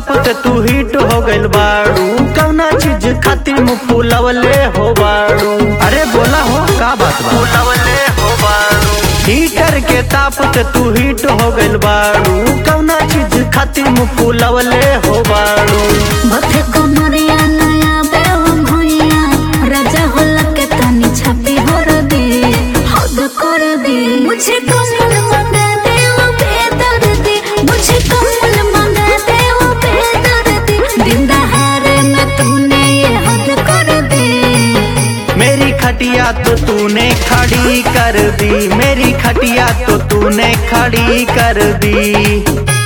तापत तू हिट हो गइल बाड़ू कौना चीज खातिर मुंह फुलवले हो बाड़ू अरे बोला हो का बात बा फुलवले हो बाड़ू हीटर के तापत तू हिट हो गइल बाड़ू कौना चीज खातिर मुंह फुलवले हो बाड़ू बथे कमरिया नया बेवम होइया राजा होला के तनी छापी होर दे हद कर दे मुझे कमल मंगा दे वो बेदर दे मुझे कमल मंगा दे वो बेदर दे दिन दहाड़े में तूने ये हद कर दे मेरी खटिया तो तूने खड़ी कर दी मेरी खटिया तो तूने खड़ी कर दी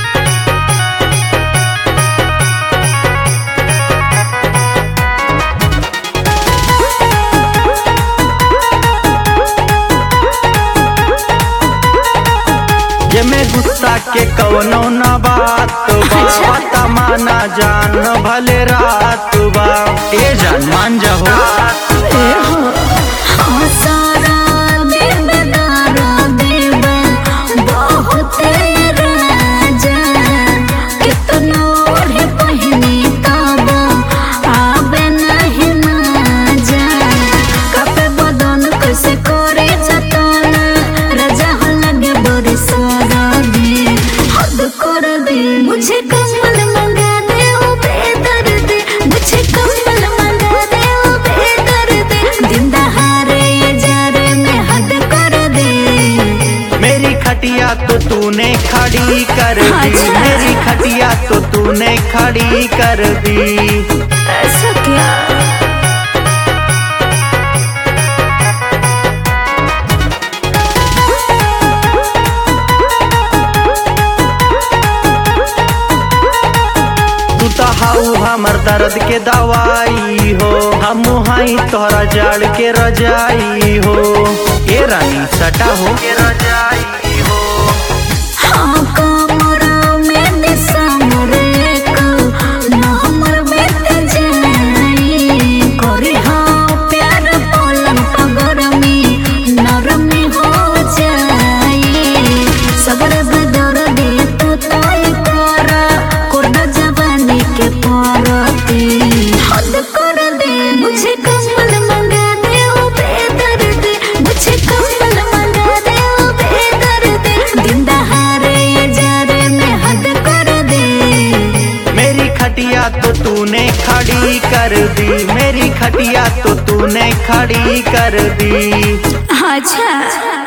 ये मैं गुस्सा के कवनो न बात बा अच्छा। पता माना जान भले रात बा ए जान मान जाओ ए हो हाँ सारा बेबदारा देवा बहुत राजा कितना ओढ़े पहिनी तब आबे नहीं मजा कपे बदन कैसे करे जतन राजा हो लगे बड़े सारा दे हद कर दे मुझे कमल मंगा दे ओ बेदर दे मुझे कमल मंगा दे ओ बेदर दे दिन दहाड़े ये जारे में हद कर दे मेरी खटिया तो तूने खड़ी कर दी अच्छा। मेरी खटिया तो तूने खड़ी कर दी ऐसा क्या तू तो हाउ हमर दर्द के दवाई हो हम हाई तोहरा जाड़ के रजाई हो ए रानी सटा हो के रजाई हो हाँ कमरा में दिसंबर एक नवंबर बीत जाई करे हाँ प्यार पलंग पगर में नरमी हो जाई सबर बदर दे तो तय कर कोरना जवानी के परते हद कर दे मुझे कमल मंगा दे ओ बेदर दे मुझे कमल मंगा दे ओ बेदर दे दिन दहाड़े ये जारे में हद कर दे मेरी खटिया तो तूने खड़ी कर दी मेरी खटिया तो तूने खड़ी कर दी अच्छा